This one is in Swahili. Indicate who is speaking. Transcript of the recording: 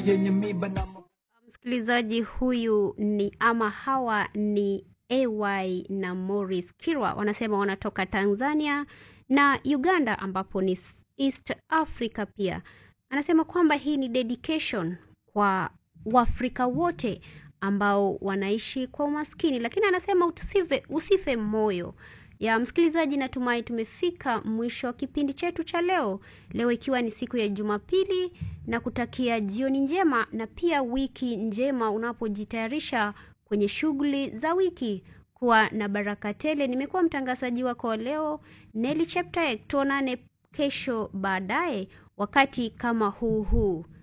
Speaker 1: yenye miba na
Speaker 2: Msikilizaji huyu ni ama hawa ni AY na Morris Kirwa wanasema wanatoka Tanzania na Uganda ambapo ni East Africa pia. Anasema kwamba hii ni dedication kwa Waafrika wote ambao wanaishi kwa umaskini, lakini anasema usife, usife moyo ya msikilizaji. Natumai tumefika mwisho wa kipindi chetu cha leo, leo ikiwa ni siku ya Jumapili, na kutakia jioni njema na pia wiki njema unapojitayarisha kwenye shughuli za wiki. Kuwa na baraka tele. Nimekuwa mtangazaji wako wa leo Nelly Cheptaek. Tuonane kesho baadaye wakati kama huu huu.